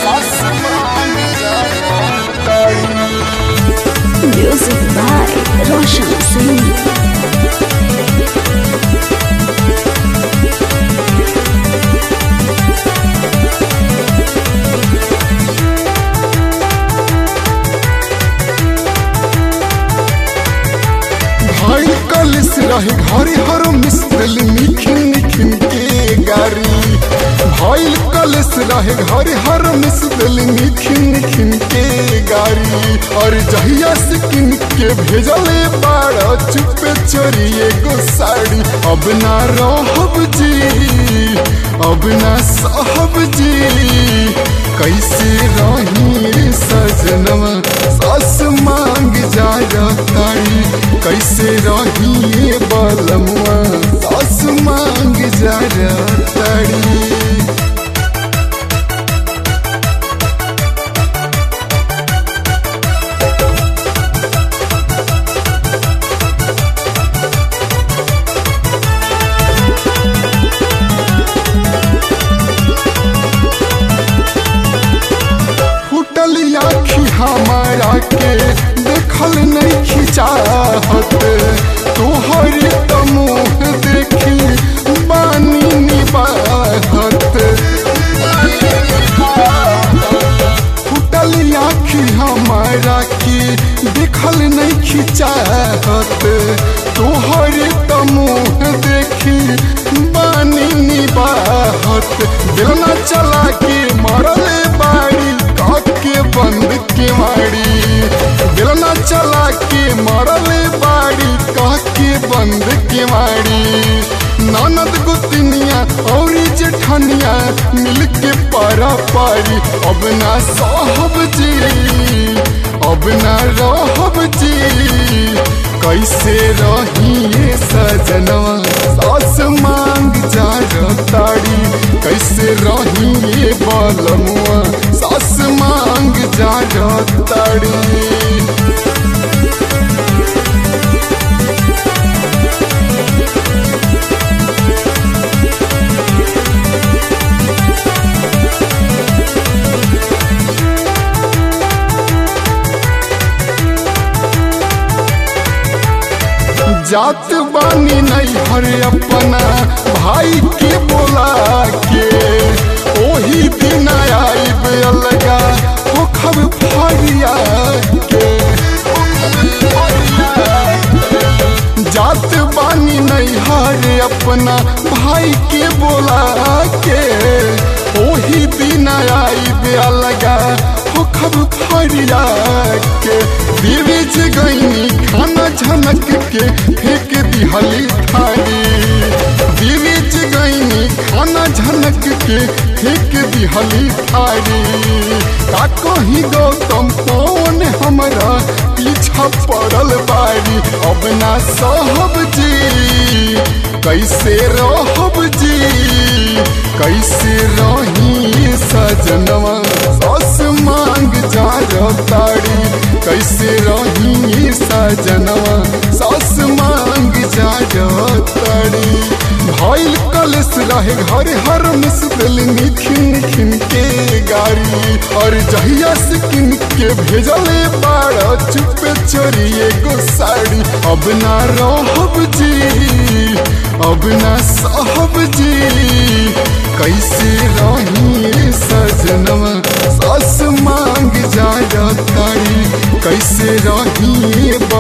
सास मांग जाया Music by Roshan Singh. भाई कलिस रहे घरे हर मिस्त्रल निखिन निखिन के गारी भाई कलिस रहे घरे हर मिस्त्रल निखिन निखिन के गारी और जहिया से किन के भेजले बाड़ा चुपे चोरी एगो साड़ी अब ना रहब जी अब ना साहब जी कैसे रही सजनवा सास मांग जा तारी कैसे रही बलमुआ सास मांग जा तारी फुटल आखी हमारा के देखल नहीं खिचाहत तोहर तो मुँह देखी बानी निबाहत फुटल आखी हमारा के देखल नहीं खिचाहत तोहर तो मुँह देखी बानी निबाहत दिलना चला के मरले बाड़ी के बंद के मारी दिलना चला के मरले बाड़ी कह के बंद के मारी ननद गुतनिया और जेठनिया मिल के पारा पारी अब ना साहब जी अब ना रहब जी कैसे रही सजनवा सास मांग जा ताड़ी कैसे रही बलमुआ सास मांग जा ताड़ी जात बानी नहीं हर अपना भाई के बोला के ओही दिन आईब अलगा पोखर फरिया के जात बानी नहीं हर अपना भाई के बोला के ओही दिन आईब अलगा पोखर फरिया के बीच गईनी खाना झनक के फेंक दिहली थारी बीच गईनी खाना झनक के फेंक दिहली थारी का कही गौतम कौन हमरा पीछा पड़ल बारी अब ना सहब जी कैसे रहब जी कैसे रही सजनवा सास मांग जा ताड़ी कैसे रही सजनवा सास मांग जा ताड़ी भइल कलश रहे घर हर मिसदिल निखिन निखिन के गाड़ी और जहिया से किन के भेजले बाड़ा चुपे चोरी एगो साड़ी अब ना रहब जी अब ना साहब जी कैसे रही सजनवा सास मांग जा तारी कैसे रही